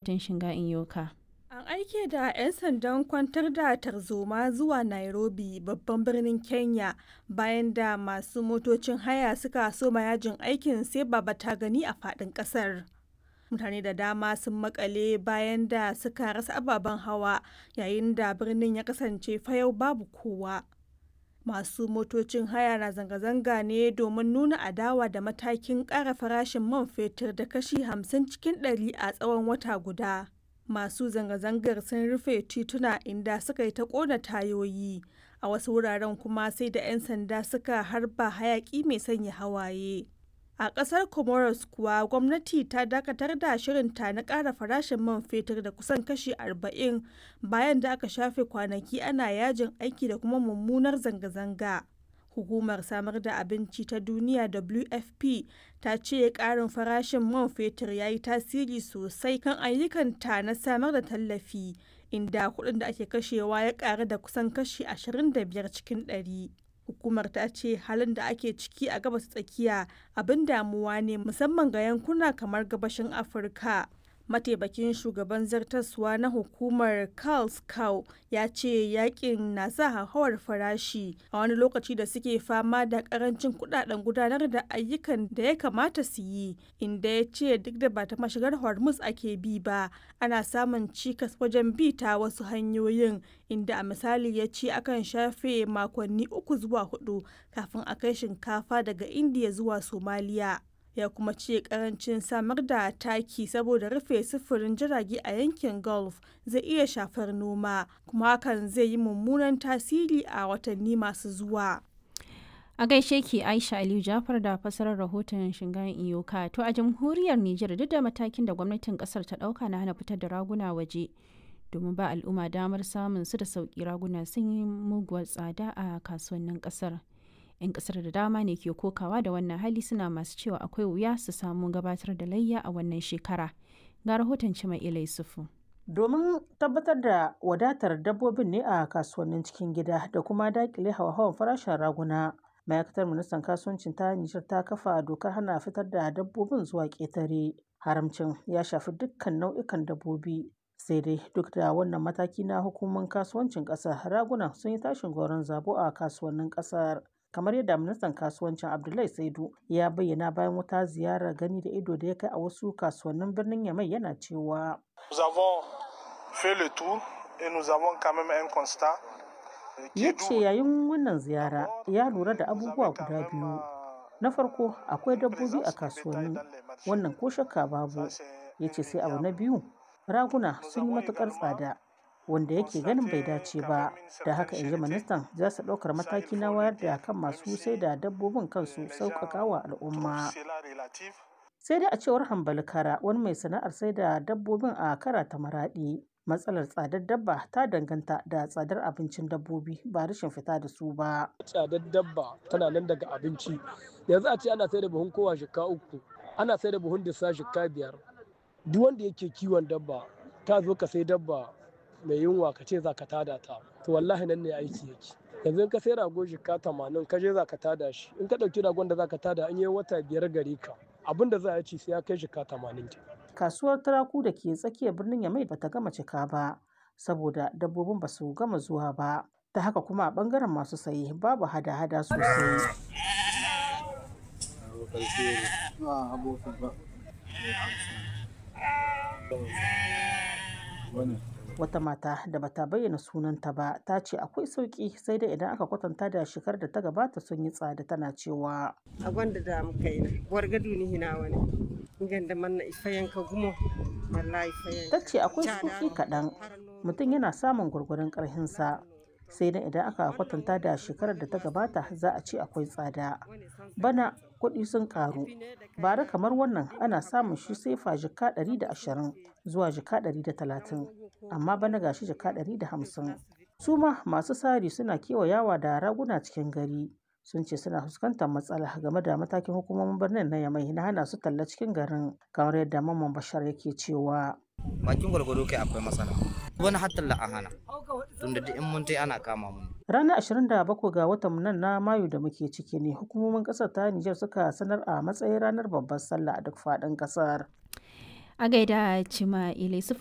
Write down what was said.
rahoton Shinga Inyoka. An aike da 'yan sandan kwantar da tarzoma zuwa Nairobi babban birnin Kenya bayan da masu motocin haya suka soma yajin aikin sai baba ta gani a faɗin ƙasar. Mutane da dama sun makale bayan da suka rasa ababen hawa yayin da birnin ya kasance fayau babu kowa. Masu motocin haya na zanga-zanga ne domin nuna adawa da matakin ƙara farashin man fetur da kashi 50 cikin ɗari a tsawon wata guda. masu zanga-zangar sun rufe tituna inda suka yi ta ƙona tayoyi a wasu wuraren kuma sai da 'yan sanda suka harba hayaki mai sanya hawaye a ƙasar comoros kuwa gwamnati ta dakatar da shirinta na ƙara farashin man fetur da kusan kashi 40 bayan da aka shafe kwanaki ana yajin aiki da kuma mummunar zanga-zanga hukumar samar da abinci ta duniya wfp ta ce karin farashin man fetur ya yi tasiri sosai kan ayyukanta na samar da tallafi inda kuɗin da ake kashewa ya ƙaru da kusan kashi 25 cikin 100 hukumar ta ce halin da ake ciki a gabas tsakiya abin damuwa ne musamman ga yankuna kamar gabashin afirka mataimakin shugaban zartaswa na hukumar Carl Cow ya ce yakin na sa hauhawar farashi a wani lokaci da suke fama da karancin kudaden gudanar da ayyukan da ya kamata su yi inda ya ce duk da ba ta mashigar hormuz ake bi ba ana samun cikas wajen bi ta wasu hanyoyin inda a misali ya ce akan shafe makonni uku zuwa hudu kafin a kai shinkafa daga indiya zuwa somaliya ya kuma ce karancin samar da taki saboda rufe sufurin jirage a yankin gulf zai iya shafar noma kuma hakan zai yi mummunan tasiri a watanni masu zuwa a gaishe ki aisha aliyu jafar da fasarar rahoton shingayen iyoka to a jamhuriyar niger duk da matakin da gwamnatin kasar ta dauka na hana fitar da raguna waje domin ba al'umma damar samun su da sauki raguna sun yi muguwar tsada a kasuwannin kasar 'yan kasar da dama ne ke kokawa da wannan hali suna masu cewa akwai wuya su samu gabatar da layya a wannan shekara ga rahoton cima ilai sufu domin tabbatar da wadatar dabbobin ne a kasuwannin cikin gida da kuma dakile hawa-hawan farashin raguna ma'aikatar ministan kasuwancin ta nijar ta kafa dokar hana fitar da dabbobin zuwa ƙetare haramcin ya shafi dukkan nau'ikan dabbobi sai dai duk da wannan mataki na hukumar kasuwancin ƙasar raguna sun yi tashin goron zabo a kasuwannin ƙasar kamar yadda ministan kasuwancin abdullahi saidu ya bayyana bayan wata ziyarar gani da ido da ya kai a wasu kasuwannin birnin yamai yana cewa ya ce yayin wannan ziyara ya lura da abubuwa guda biyu na farko akwai dabbobi a kasuwanni wannan ko shakka babu ya ce sai abu na biyu raguna sun yi matukar tsada wanda yake ganin bai dace ba da haka in ji ministan za su ɗaukar mataki na wayar da kan masu sai da dabbobin kansu sauƙaƙa wa al'umma sai dai a cewar hambali kara wani mai sana'ar sai da dabbobin a kara ta maraɗi matsalar tsadar dabba ta danganta da tsadar abincin dabbobi ba rashin fita da su ba tsadar dabba tana nan daga abinci yanzu a ce ana sai da buhun kowa shika uku ana sai da buhun disa shika biyar duk wanda yake kiwon dabba ka zo ka sai dabba mai yunwa ka ce za ka tada ta to wallahi nan ne aiki yake yanzu in ka sai rago jika tamanin ka je za ka tada shi in ka ɗauki ragon da za ka tada an yi wata biyar gare ka abin da za a ci sai ya kai jika tamanin kasuwar turaku da ke tsakiyar birnin yamai bata gama cika ba saboda dabbobin ba su gama zuwa ba ta haka kuma a bangaren masu saye babu hada-hada sosai wata mata da bata bayyana sunanta ba ta ce akwai sauki sai dai idan aka kwatanta da shekar da ta gabata sun yi tsada tana cewa a gwanda da muka yi na wargadu ni hina wani ganda manna ifayen ka gumo wallahi ifayen ta ce akwai sufi kaɗan mutum yana samun gwargwaron ƙarhinsa sai dai idan aka kwatanta da shekarar da ta gabata za a ce akwai tsada bana kuɗi sun ƙaru bara kamar wannan ana samun shi sefa jika 120 zuwa jika 130 amma bana gashi jika 150 su ma masu sari suna kewayawa da raguna cikin gari sun ce suna fuskantar matsala game da matakin hukumomin birnin na yamai na hana su talla cikin garin kamar yadda mamman bashar yake cewa bakin gwargwado kai akwai matsala wani hatta la hana tunda da in mun tai ana kama mu ranar 27 ga watan nan na mayu da muke ciki ne hukumomin kasar ta Nijar suka sanar a matsayin ranar babbar sallah a duk faɗin kasar a gaida cima ilai